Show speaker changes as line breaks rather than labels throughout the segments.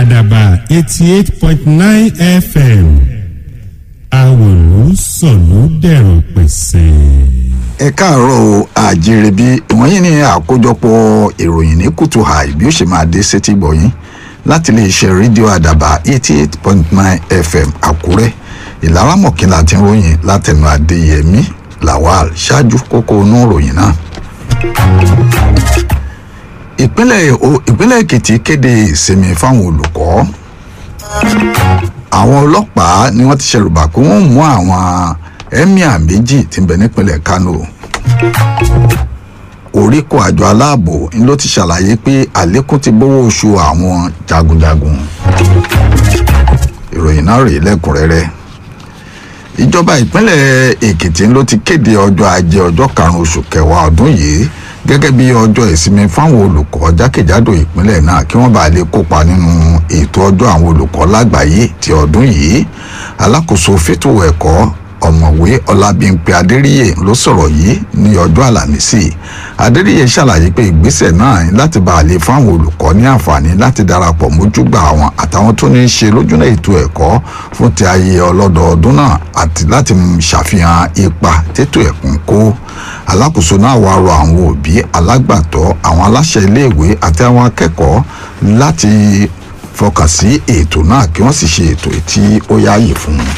àdàbà eighty eight point nine fm àwòrán sọ̀lú dẹ̀rọ̀ pẹ̀sẹ̀.
ẹ káàárọ̀ o àjíire bí ìwọ̀nyí ní àkójọpọ̀ ìròyìn ní kùtù àì bí ó ṣe máa dé sétí gbọ̀yìn láti lè ṣe rédíò àdàbà eighty eight point nine fm àkúrẹ́ ìlara mọ̀kínlá tí ń ròyìn látẹnu adéyẹmí lawal ṣáájú kókó inú ìròyìn náà. ìpínlẹ̀ ìpínlẹ̀ èkìtì kéde ìsinmi fáwọn olùkọ́ àwọn ọlọ́pàá ni wọ́n ti ṣẹ̀rùbà pé wọ́n mú àwọn emir méjì tí ń bẹ nípínlẹ̀ kano oríkò àjọ aláàbò ń ló ti ṣàlàyé pé àlékún ti bówó oṣù àwọn jagunjagun ìròyìn náà rèé lẹ́kùnrẹ́rẹ́ ìjọba ìpínlẹ̀ èkìtì ló ti kéde ọjọ́ ajé ọjọ́ karùn-ún oṣù kẹwàá ọdún yìí gẹ́gẹ́ bí ọjọ́ ìsinmi fáwọn olùkọ́ jákèjádò ìpínlẹ̀ náà kí wọ́n bá lè kópa nínú ètò ọjọ́ àwọn olùkọ́ lágbàáyé ti ọdún yìí alákòóso fétò ẹ̀kọ́ ọ̀mọ̀wé ọlábímpé adéríyè ló sọ̀rọ̀ yìí ní ọjọ́ àlàmísì adéríyè ṣàlàyé pé ìgbésẹ̀ náà ní láti bá a lè fáwọn olùkọ́ ní àǹfààní láti darapọ̀ mójúgbà àwọn àtàwọn tó ní í ṣe lójúnà ètò ẹ̀kọ́ fún ti ayé ọlọ́dọọdún náà àti láti ṣàfihàn ipa tètò ẹ̀kún kó alákòóso náà wá rọ àwọn òbí alágbàtọ́ àwọn aláṣẹ iléèwé àti àwọn akẹ́kọ̀ọ́ láti fọkàn sí ètò náà kí wọ́n sì ṣe ètò tí ó yáàyè fún un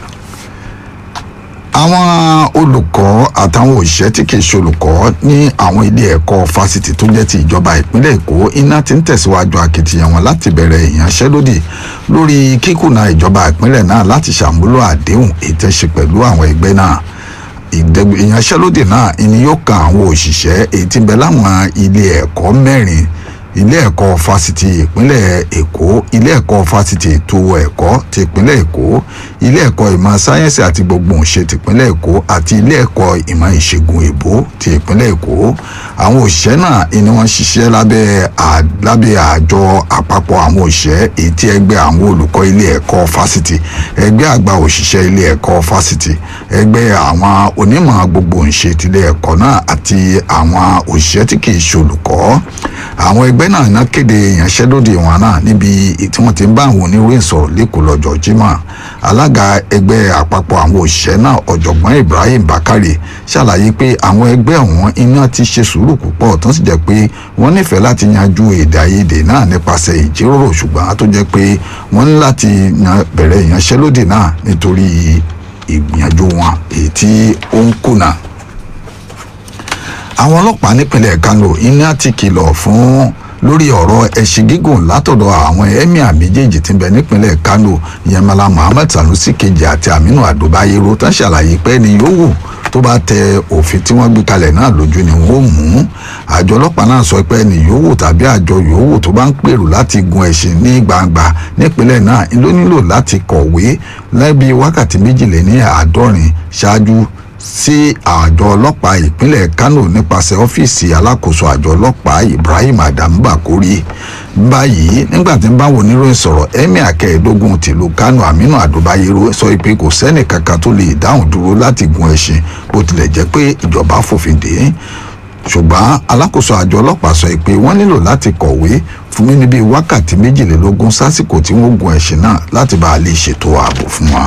àwọn olùkọ́ àtàwọn òṣìṣẹ́ tí kìí ṣe olùkọ́ ní àwọn ilé ẹ̀kọ́ fásitì tó jẹ́ ti ìjọba ìpínlẹ̀ èkó iná ti ń tẹ̀síwájú akitiyan wọn láti bẹ̀rẹ̀ ìyanṣẹ́lódì lórí kíkùnà ìjọba ìpínlẹ̀ náà láti ṣàmúlò àdéhùn ìtẹ̀sí pẹ̀lú àwọn ẹgbẹ́ náà ìyanṣẹ́lódì náà ni yóò kan àwọn òṣìṣẹ́ èyí tí ń bẹ láwọn ilé ẹ̀kọ́ mẹ́rin ilé ẹ̀kọ́ fásitì ìpínlẹ̀ èkó ilé ẹ̀kọ́ fásitì ètò ẹ̀kọ́ ti ìpínlẹ̀ èkó ilé ẹ̀kọ́ ìmọ̀ sáyẹ́nsì àti gbogbo òṣè ti ìpínlẹ̀ èkó àti ilé ẹ̀kọ́ ìmọ̀ ìṣègùn èbó ti ìpínlẹ̀ èkó àwọn òṣìṣẹ́ náà ni wọ́n ṣiṣẹ́ lábẹ́ lábẹ́ àjọ àpapọ̀ àwọn òṣìṣẹ́ èyí tí ẹgbẹ́ àwọn olùkọ́ ilé ẹ̀kọ́ fásitì ẹgbẹ́ àgbà òṣìṣẹ́ ilé ẹ̀kọ́ fásitì ẹgbẹ́ àwọn onímọ̀ gbogbo òṣè tilé ẹ̀kọ́ náà àti àwọn òṣìṣẹ́ tí kì í ṣe olùkọ́ àwọn ẹgbẹ́ náà ná kéde ìyanṣẹ́lódì wọn náà níbi tí wọ́n ti ń bá àwọn oníròyìn sọ̀rọ̀ lẹ́kọ̀ọ́ lọ́jọ́ jímọ̀ alága ẹgbẹ́ àpapọ̀ àwọn òṣìṣẹ́ náà ọ̀jọ̀gbọ́n ibrahim bakari ṣàlàyé pé àwọn ẹgbẹ́ ọ̀hún iná ti ṣe sùúrù púpọ̀ tó sì jẹ́ pé wọ́n nífẹ̀ẹ́ láti yanjú èdè àìyedè náà nípasẹ̀ ìjíròrò ṣùgbọ́n tó jẹ́ pé wọ́n ní láti bẹ̀rẹ̀ ìyanṣẹ́lódì náà nítorí ìgbìyànjú wọn èyí tí ó ń kùnà àwọn ọlọ́pàá nípínlẹ̀ kano iná ti kìlọ̀ fún lórí ọ̀rọ̀ ẹ̀sìn gígùn látọ̀dọ̀ àwọn emir méjèèjì tí ń bẹ nípínlẹ̀ kano yamala muhammed sanusi kejì àti aminu adobayero tán ṣàlàyé pé ni yòówù tó bá tẹ òfin tí wọ́n gbé kalẹ̀ náà lójú ni wọ́n mú àjọ ọlọ́pàá náà sọ pé ni yòówù tàbí àjọ yòówù tó bá ń pèrò láti gun ẹ̀sìn ní gbangba nípínlẹ̀ náà ló nílò láti kọ̀wé lẹ́bi wákàtí méjìléní àádọ́rin ṣáájú sí àjọ ọlọ́pàá ìpínlẹ̀ kano nípasẹ̀ ọ́fíìsì alákòóso àjọ ọlọ́pàá ibrahim adam bakori báyìí nígbà tí ń bá wọn oníròyìn sọ̀rọ̀ emir kẹẹ̀ẹ́dógún tìlú kano aminu adobayero sọ pé kò sẹ́nì kankan tó lè dáhùn dúró láti gun ẹṣin bó tilẹ̀ jẹ́ pé ìjọba fòfin dè é ṣùgbọ́n alákòóso àjọ ọlọ́pàá sọ pé wọ́n nílò láti kọ̀wé fún mi níbi wákàtí méjìlélógún sásìkò tí wọ́n gun ẹṣin náà láti bá a lè ṣètò ààbò fún wọn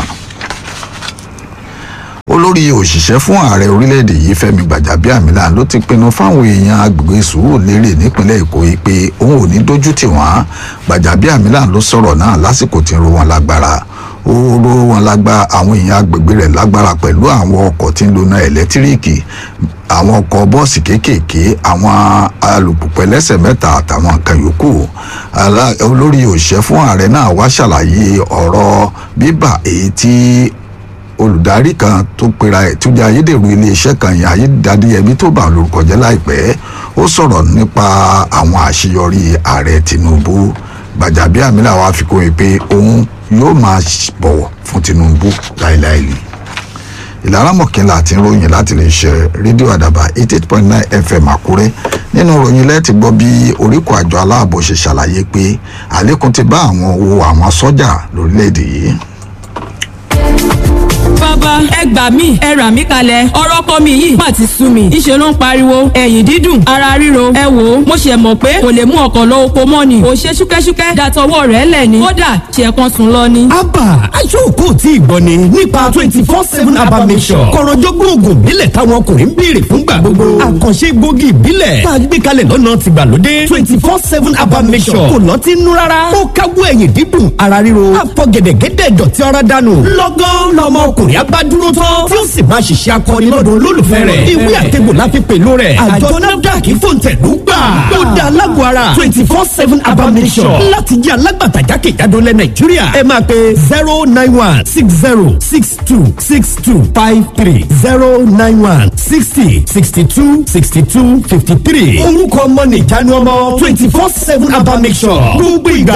olórí òṣìṣẹ́ fún ààrẹ orílẹ̀-èdè yìí fẹ́mi gbàjàbíàmílà ló ti pinnu fáwọn èèyàn agbègbè sùúrùlérè nípínlẹ̀ èkó yìí pé òun ò ní dójú tì wọ́n gbàjàbíàmílà ló sọ̀rọ̀ náà lásìkò tí ń ro wọn lágbára ó ro wọn lágbá àwọn èèyàn agbègbè rẹ̀ lágbára pẹ̀lú àwọn ọkọ̀ tí ń lo náà ẹ̀lẹ́tíríìkì àwọn ọkọ̀ bọ́ọ̀sì kéékèèké àwọn alùpùpù ẹlẹ́sẹ̀ mẹ́ta àtàwọn nǹkan yòókù olórí òṣìṣẹ́ fún ààrẹ náà wá ṣàlàyé ọ̀rọ̀ bíbà èyí tí olùdarí kan tó pera ẹ̀ tó jẹ́ ayédèrú iléeṣẹ́ kan yẹn ayédadéyẹmí tó bá lórúkọ jẹ́ láìpẹ́ ó sọ̀rọ̀ nípa àwọn àṣeyọrí ààrẹ tinubu gbàjàbíàmílà wàá fi kún un pé òun yóò máa bọ̀wọ̀ fún tinubu láéláé ni ìlara mọ̀kínlá àti ròyìn láti lè ṣe rédíò àdàbà eighty eight point nine fm àkúrẹ́ nínú ròyìn lẹ́ẹ̀tì gbọ́ bí oríkọ̀ àjọ aláàbò ṣe ṣàlàyé pé àlékún ti bá àwọn owó àwọn sọ́jà lórílẹ̀‐èdè yìí
bàbá ẹ gbà mí ẹ rà mí kalẹ̀ ọ̀rọ̀ ọkọ mi yìí má ti sú mi ìṣe ló ń pariwo ẹ̀yìn dídùn ara ríro ẹ wò ó mo ṣe mọ̀ pé kò lè mú ọkọ̀ lọ oko mọ́ ni kò ṣe ṣúkẹ́ṣúkẹ́ dàtọwọ́ rẹ̀ lẹ̀ ni kódà ṣe kan sùn lọ ni.
abba aṣọ́kò tí ìgbọ́ ni nípa twenty four seven abba mission kọ̀rọ̀jọ́gbọ́n oògùn ìbílẹ̀ táwọn ọkùnrin ń béèrè fúngbà gbogbo àkànṣe gbòógì ìbílẹ̀ tá a gbé kalẹ̀ lọ́nà tìgbàlódé twenty four seven abba mission kò lọ́tí nú rárá ó káwọ́ ẹ̀yìn dídùn ara ríro àfọ̀gẹ̀dẹ̀gẹ̀dẹ̀ dọ̀tí ara dànù lọ́gán lọ́mọ ọkùnrin abádúró tán tí ó sì máa ṣiṣẹ́ akọni lọ́dọ̀ olólùfẹ́ rẹ̀ ìwé àtẹ̀gbò láfi pẹ̀lú rẹ̀ àjọ nafdac fòǹtẹ̀lú gbà ó dá alágbó ara twenty four seven abba mission láti jẹ́ alágbàtà jákèjádò lẹ nàìjíríà ẹ máa pe zero nine one six zero six two six two five three zero nine one sixty sixty two sixty two fifty three orúkọ ọmọ nìjánu ọmọ twenty four seven abba mission gbogbo ìgbà